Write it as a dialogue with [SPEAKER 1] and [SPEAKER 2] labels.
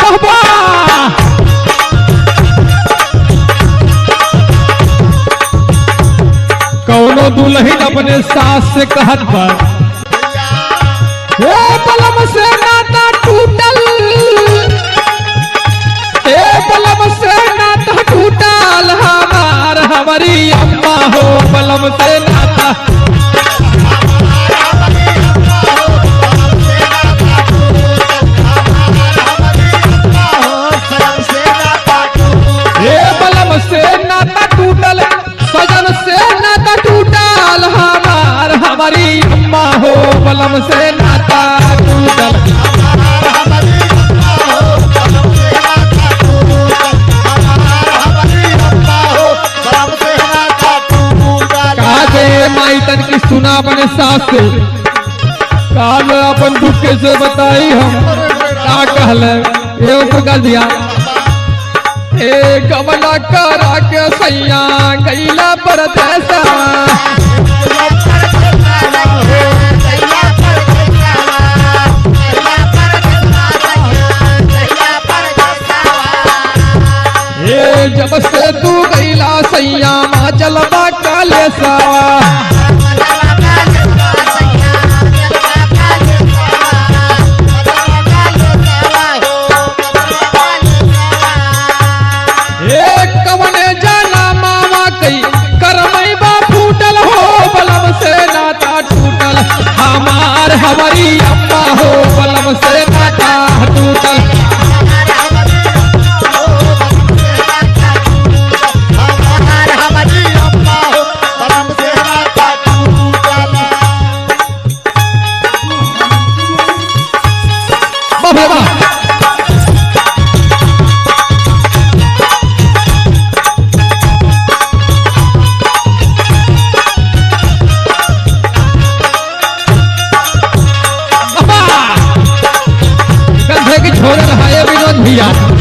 [SPEAKER 1] वाह वाह कौनो दुल्हन अपने सास से कहत पर ए बलम से नाता टूटल ए बलम से नाता टूटल हमार हमारी अम्मा हो बलम से नाता ए बलम से नाता टूटल सजन से नाता टूटल हमार हमारी अम्मा हो बलम से नाता टूटल काजे माई तन की सुना अपने सास से काज अपन दुख कैसे बताई हम का कहले ये तो कर दिया ए गमला करा के सैया गैला परदेसा ए जब से तू गैला सैया मा चलबा काले सावा ए कवने जाना मामा कई करमई बा फूटल हो बलम से नाता टूटल हमार हमारी अम्मा हो बलम से नाता टूटल वाह भाई वाह कंधे की छोड़ रहा है विनोद भैया